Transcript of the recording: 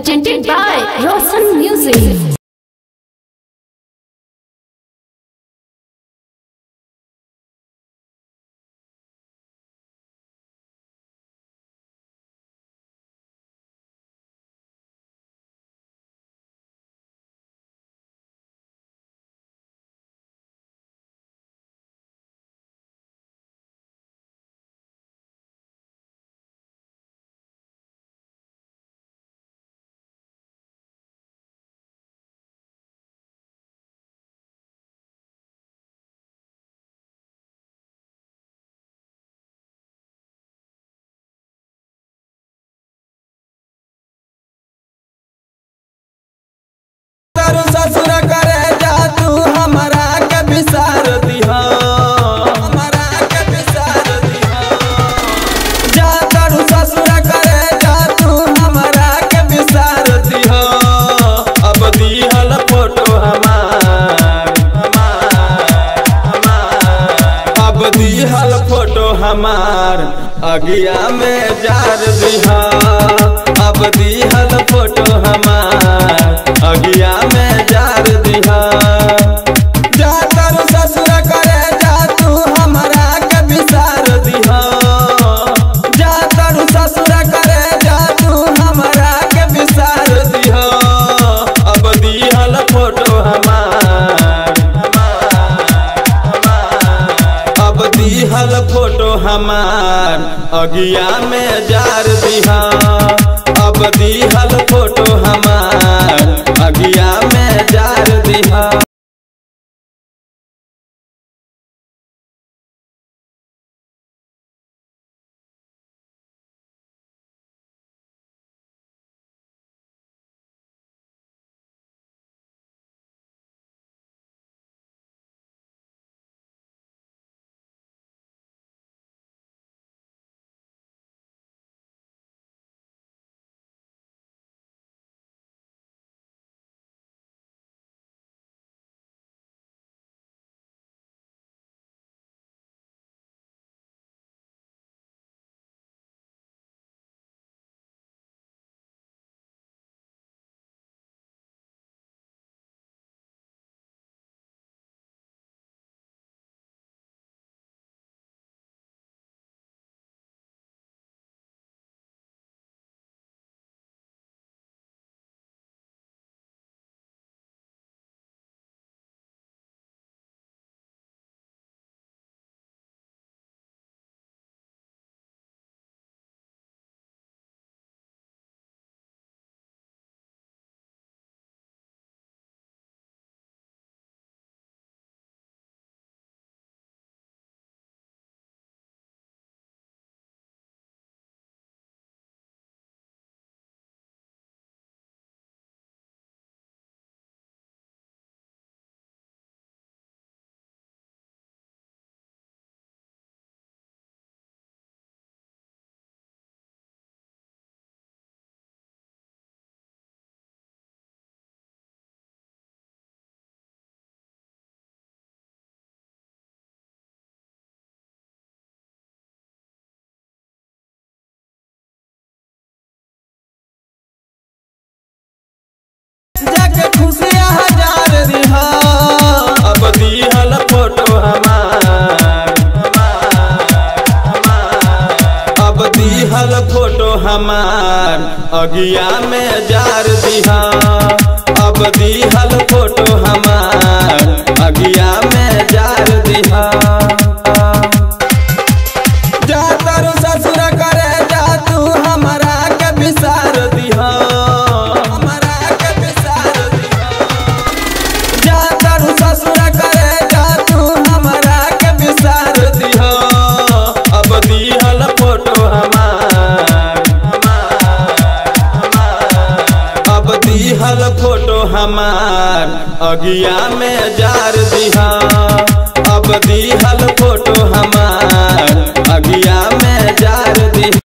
presented by Roshan Music. तारू ससुर करे जा तू हमरा के बिसार दिहा हमरा के बिसार दिहा जा तारू ससुर करे जा तू हमरा के बिसार दिहा अब दिहल फोटो हमार हमार हमार अब दिहल फोटो हमार अगिया में जार दिहा अब दिहल फोटो हमार अगिया में जार दिहा जा तारू ससुर करे जा तू हमरा के बिसार दिहा जा तारू ससुर करे जा तू हमरा के बिसार दिहा अब दिहल फोटो हमार हमार हमार अब दिहल फोटो हमार अगिया में जार दिहा अब दिहल फोटो हमार अगिया में जार दिहा जाके खुशियाँ हजार दिहा अब दिहल फोटो हमार हमार हमार अब दिहल फोटो हमार अगिया में जार दिहा अब दिहल फोटो हमार अगिया में जार दिहा जा तारू ससुर करे जा तू हमरा के बिसार दिहा हमरा के बिसार दिहा जा तारू ससुर करे जा तू हमरा के बिसार दिहा अब दिहल फोटो हमार हमार हमार अब दिहल फोटो हमार अगिया में जार दिहा अब दिहल फोटो हमार अगिया में जार दिहा